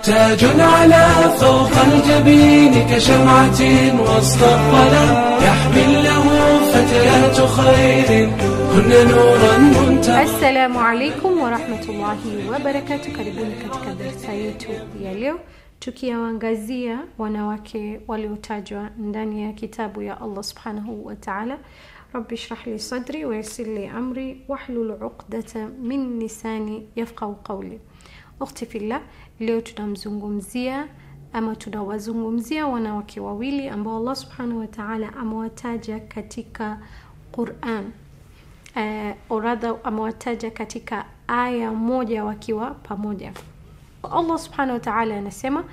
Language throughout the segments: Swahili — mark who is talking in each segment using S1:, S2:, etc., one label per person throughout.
S1: تاج على فوق الجبين كشمعة وسط الظلام يحمل له فتيات خير هن نورا منتهى
S2: Assalamu alaikum warahmatullahi wabarakatu. Karibuni katika darsa yetu ya leo, tukiwaangazia wanawake waliotajwa ndani ya kitabu ya Allah subhanahu wa ta'ala. Rabbi shrah li sadri wa yassir li amri wahlul uqdata min lisani yafqahu qawli. Ukhti fillah, leo tunamzungumzia ama tunawazungumzia wanawake wawili ambao Allah subhanahu wa ta'ala amewataja katika Quran eh, oradha amewataja katika aya moja wakiwa pamoja allah subhanahu wa taala anasema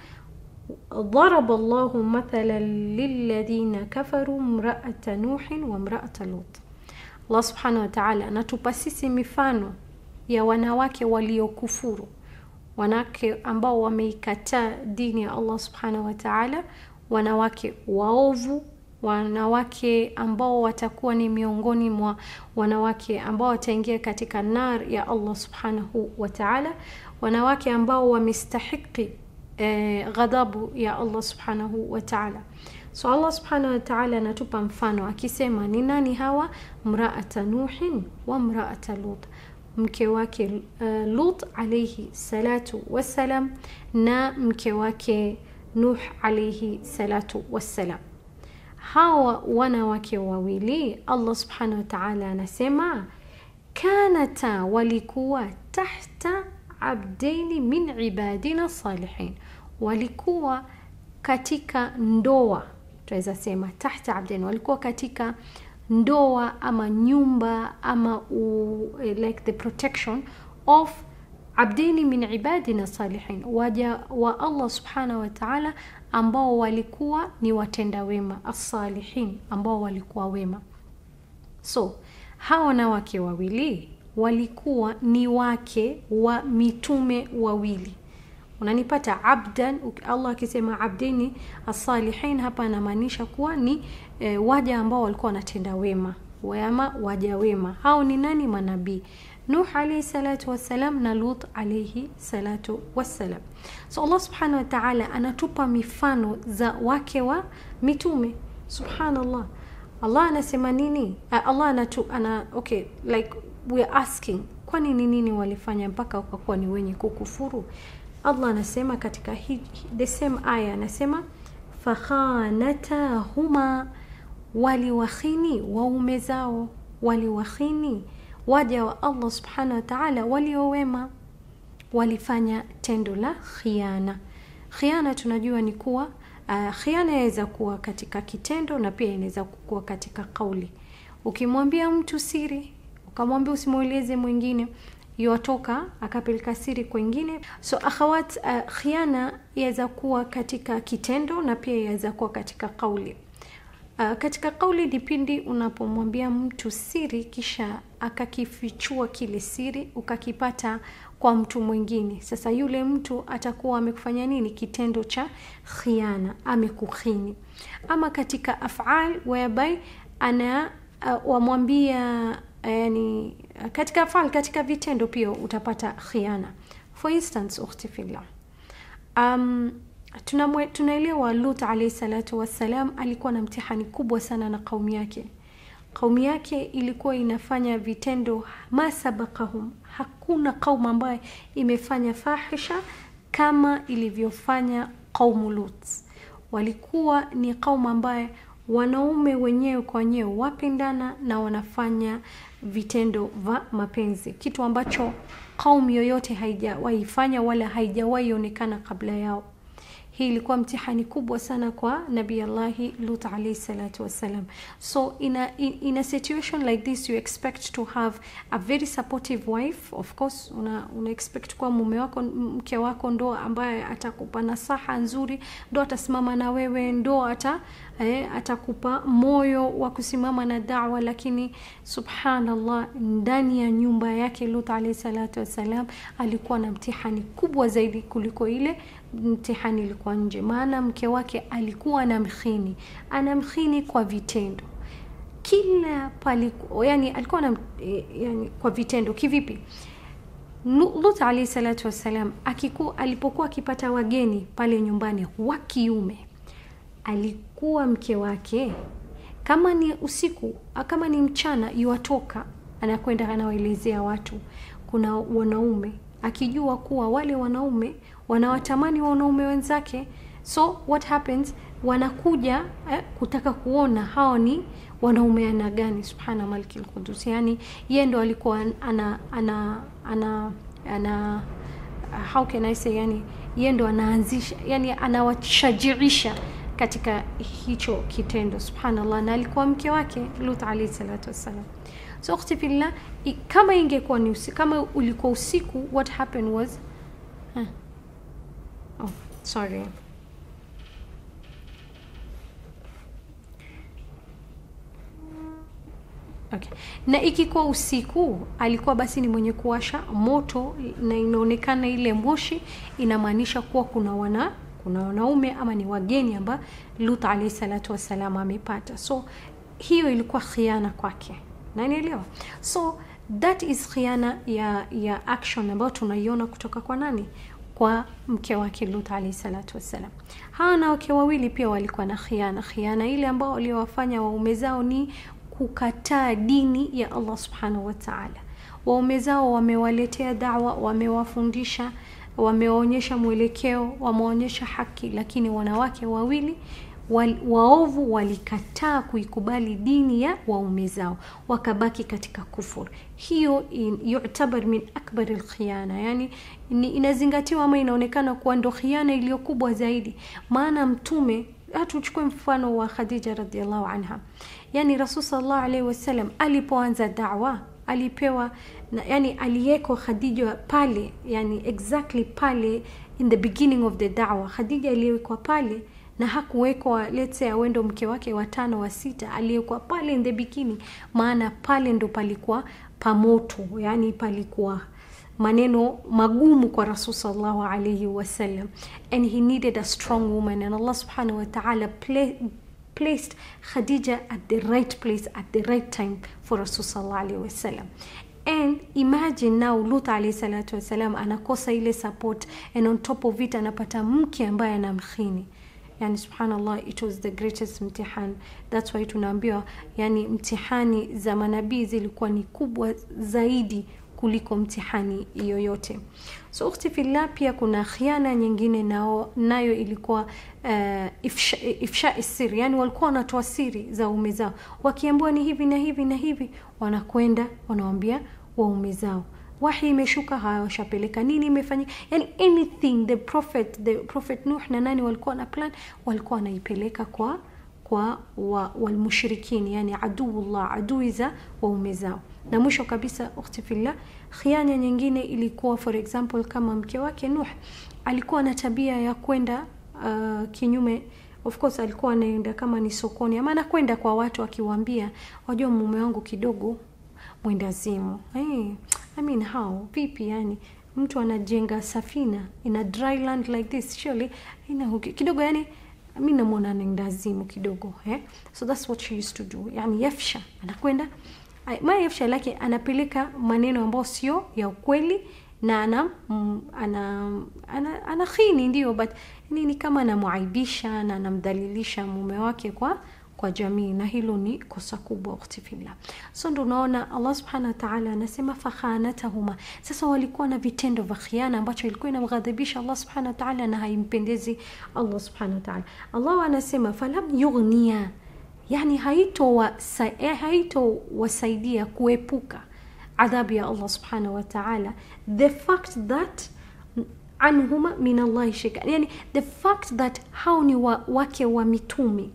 S2: ضرب الله مثلا للذين كفروا امرأة نوح وامرأة لوط Allah subhanahu wa ta'ala anatupa sisi mifano ya wanawake waliokufuru wanawake ambao wameikataa dini ya Allah subhanahu wa ta'ala wanawake waovu wanawake ambao watakuwa ni miongoni mwa wanawake ambao wataingia katika nar ya Allah subhanahu wa ta'ala wanawake ambao wamestahiki eh, ghadhabu ya Allah subhanahu wa ta'ala so Allah subhanahu wa ta'ala anatupa mfano akisema ni nani hawa mraata nuhin wa mraata lut mke wake uh, lut alaihi salatu wassalam na mke wake nuh alaihi salatu wassalam hawa wanawake wawili allah subhanahu wa taala anasema kanata walikuwa tahta abdaini min ibadina salihin walikuwa katika ndoa tunaweza sema tahta abdaini walikuwa katika ndoa ama nyumba ama u, like the protection of abdini min ibadina salihin waja wa allah subhanahu wa taala ambao walikuwa ni watenda wema assalihin ambao walikuwa wema so hawa wanawake wawili walikuwa ni wake wa mitume wawili unanipata abdan allah akisema abdini assalihin hapa anamaanisha kuwa ni e, waja ambao walikuwa wanatenda wema wema waja wema hao ni nani manabii nuh alaihi salatu wassalam na lut alaihi salatu wassalam so allah subhanahu wa taala anatupa mifano za wake wa mitume subhanallah allah anasema nini uh, allah anatu, ana, okay like weare asking kwani ni nini walifanya mpaka wakakuwa ni wenye kukufuru allah anasema katika hi, the same aya anasema fakhanatahuma waliwakhini waume zao waliwakhini waja wa allah subhanahu wa taala waliowema walifanya tendo la khiana khiana tunajua ni kuwa uh, khiana inaweza kuwa katika kitendo na pia inaweza kuwa katika kauli ukimwambia mtu siri ukamwambia usimweleze mwingine iwatoka akapeleka siri kwengine so akhawat uh, khiana yaweza kuwa katika kitendo na pia yaweza kuwa katika kauli Uh, katika kauli ni pindi unapomwambia mtu siri kisha akakifichua kile siri ukakipata kwa mtu mwingine sasa yule mtu atakuwa amekufanya nini kitendo cha khiana amekukhini ama katika afal whereby ana uh, wamwambia uh, yani katika afal katika vitendo pia utapata khiana for instance ukhti fillah um, tunaelewa lut alaihi salatu wassalam alikuwa na mtihani kubwa sana na kaumu yake kaumu yake ilikuwa inafanya vitendo masabakahum hakuna kaumu ambayo imefanya fahisha kama ilivyofanya qaumu lut walikuwa ni kaumu ambaye wanaume wenyewe kwa wenyewe wapendana na wanafanya vitendo vya mapenzi kitu ambacho kaumu yoyote haijawaifanya wala haijawahi onekana kabla yao hii ilikuwa mtihani kubwa sana kwa nabii allahi lut alaihi salatu wassalam so in a, in, in a situation like this you expect to have a very supportive wife of course una, una expect kuwa mume wako mke wako ndo ambaye atakupa nasaha nzuri ndo atasimama na wewe ndo ata eh, atakupa moyo wa kusimama na dawa lakini subhanallah ndani ya nyumba yake lut alaihi salatu wassalam alikuwa na mtihani kubwa zaidi kuliko ile mtihani ilikuwa nje maana mke wake alikuwa anamkhini anamkhini kwa vitendo kila paliku, yani alikuwa na yani kwa vitendo kivipi lut alaihi salatu wassalam akiku, alipokuwa akipata wageni pale nyumbani wa kiume alikuwa mke wake kama ni usiku kama ni mchana yuwatoka anakwenda anawaelezea watu kuna wanaume akijua kuwa wale wanaume wanawatamani wanaume wenzake so what happens wanakuja eh, kutaka kuona hawa ni wanaume aina gani subhana maliki lqudus yani yeye ndo alikuwa ana ana ana ana how can i say yani yeye ndo anaanzisha yani anawashajiisha katika hicho kitendo subhanallah na alikuwa mke wake lut alaihi salatu wassalam so ukhti fillah kama ingekuwa ni usiku, kama ulikuwa usiku what happened was huh. oh sorry Okay. Na ikikuwa usiku alikuwa basi ni mwenye kuwasha moto na inaonekana ile moshi inamaanisha kuwa kuna wana kuna wanaume ama ni wageni amba Lut alayhi salatu wassalam amepata. So hiyo ilikuwa khiana kwake. Nanielewa? So that is khiana ya ya action ambayo tunaiona kutoka kwa nani? Kwa mke wake Lut alayhi salatu wassalam. Hawa na wake wawili pia walikuwa na khiana. Khiana ile ambao waliowafanya waume zao ni kukataa dini ya Allah subhanahu wa ta'ala. Waume zao wamewaletea dawa, wamewafundisha, wamewaonyesha mwelekeo, wameonyesha haki, lakini wanawake wawili wal, waovu walikataa kuikubali dini ya waume zao, wakabaki katika kufur. Hiyo yutabar min akbar alkhiyana, yani ni, inazingatiwa ama inaonekana kuwa ndo khiana iliyokubwa zaidi, maana mtume hatuchukue mfano wa Khadija radhiallahu anha yani rasul sallallahu alaihi wasallam alipoanza dawa alipewa na, yani aliyeko khadija pale yani exactly pale in the beginning of the dawa khadija aliyewekwa pale na hakuwekwa let's say awendo mke wake watano wa sita aliyekuwa pale in the beginning maana pale ndo palikuwa pamoto yani palikuwa maneno magumu kwa rasul sallallahu alaihi wasallam and he needed a strong woman and allah subhanahu wa ta'ala play, placed Khadija at the right place at the right time for Rasul sallallahu alaihi wasallam. And imagine now Lut alayhi salatu wasalam anakosa ile support and on top of it anapata mke ambaye anamkhini. Yani subhanallah it was the greatest mtihani. That's why tunaambiwa yani mtihani za manabii zilikuwa ni kubwa zaidi kuliko mtihani yoyote so ukhti fillah pia kuna khiana nyingine nao nayo ilikuwa uh, ifsha, ifsha siri yani walikuwa wanatoa siri za ume zao wakiambiwa ni hivi na hivi na hivi wanakwenda wanawambia waume zao wahi imeshuka haya washapeleka nini imefanyika yani anything the prophet the prophet nuh na nani walikuwa na plan walikuwa wanaipeleka kwa kwa wa, walmushrikini yani aduullah adui za waume zao na mwisho kabisa ukhti fillah khiana nyingine ilikuwa for example kama mke wake nuh alikuwa na tabia ya kwenda uh, kinyume of course alikuwa anaenda kama ni sokoni ama anakwenda kwa watu akiwaambia wajua mume wangu kidogo mwendazimu hey, I mean how vipi yani mtu anajenga safina in a dry land like this surely ina kidogo yani mi namwona anaendazimu kidogo eh? so that's what she used to do yani yafsha anakwenda ma yafsha lake anapeleka maneno ambayo sio ya ukweli na ana mm, ana, ana, ana khini ndio but nini kama anamwaibisha na anamdhalilisha mume wake kwa kwa jamii na hilo ni kosa kubwa ukhti fillah so ndo unaona allah subhanahu wataala anasema fakhanatahuma sasa walikuwa na vitendo vya khiana ambacho ilikuwa inamghadhibisha allah subhanahu wataala na haimpendezi allah subhanahu wataala allah anasema falam yughnia yani haitowasaidia haito kuepuka adhabu ya allah subhanahu wataala the fact that anhuma min allahi shika yani the fact that hao ni wa, wake wa mitumi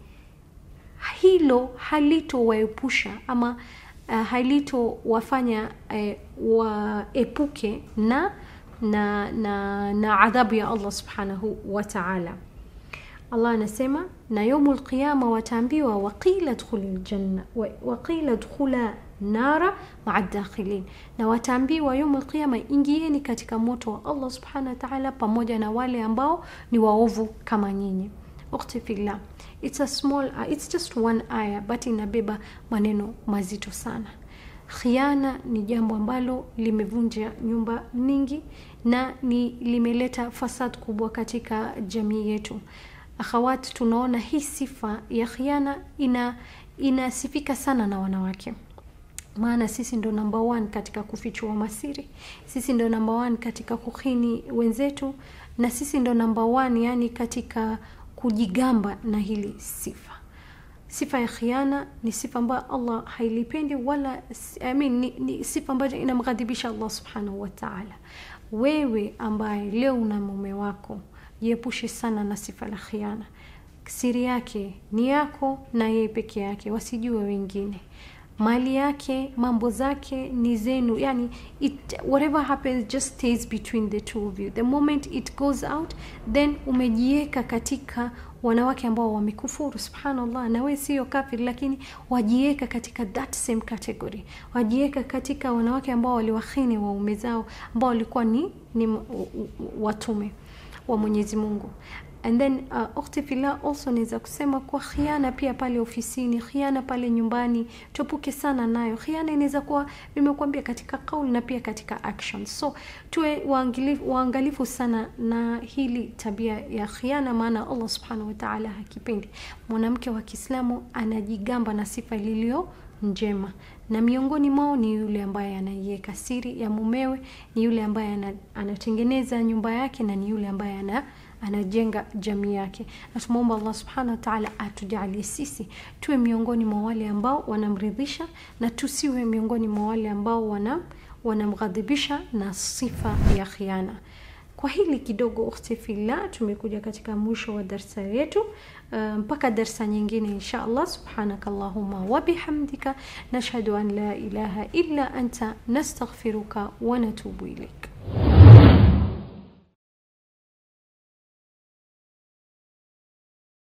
S2: hilo halitowaepusha ama uh, halitowafanya uh, waepuke na na na na adhabu ya allah subhanahu wataala allah anasema na yaumu lqiyama wataambiwa waqila dkhuli ljanna waqila dkhula nara maa dakhilin na wataambiwa yaumu lqiyama ingieni katika moto wa allah subhanahu wataala pamoja na wale ambao ni waovu kama nyinyi ukhti fillah it's a small uh, it's just one aya but inabeba maneno mazito sana khiana ni jambo ambalo limevunja nyumba nyingi na ni limeleta fasad kubwa katika jamii yetu akhawat tunaona hii sifa ya khiana ina inasifika sana na wanawake maana sisi ndo namba one katika kufichua masiri sisi ndo namba one katika kuhini wenzetu na sisi ndo namba one yani katika kujigamba na hili sifa sifa ya khiana ni sifa ambayo allah hailipendi wala I mean, ni, ni sifa ambayo inamghadhibisha allah subhanahu wataala wewe ambaye leo una mume wako jiepushe sana na sifa la khiana siri yake ni yako na yeye peke yake wasijue wengine mali yake mambo zake ni zenu yani it, whatever happens just stays between the two of you the moment it goes out then umejiweka katika wanawake ambao wamekufuru subhanallah na we sio kafir lakini wajiweka katika that same category wajiweka katika wanawake ambao waliwahini waume zao ambao walikuwa ni, ni watume wa mwenyezi mungu and then uh, ukhti fillah also naweza kusema kwa khiana pia pale ofisini khiana pale nyumbani tuepuke sana nayo khiana inaweza kuwa nimekuambia katika kauli na pia katika action so tuwe waangalifu, waangalifu sana na hili tabia ya khiana maana allah subhanahu wataala hakipendi mwanamke wa kiislamu anajigamba na sifa liliyo njema na miongoni mwao ni yule ambaye anaiweka siri ya mumewe ni yule ambaye anatengeneza nyumba yake na ni yule ambaye ana anajenga jamii yake na tumwomba allah subhanahu wataala atujalie sisi tuwe miongoni mwa wale ambao wanamridhisha na tusiwe miongoni mwa wale ambao wana wanamghadhibisha na sifa ya khiana kwa hili kidogo ukhti fillah tumekuja katika mwisho wa darsa yetu uh, mpaka darsa nyingine insha allah subhanaka allahuma wabihamdika nashhadu an la ilaha illa anta nastaghfiruka wa natubu ilaik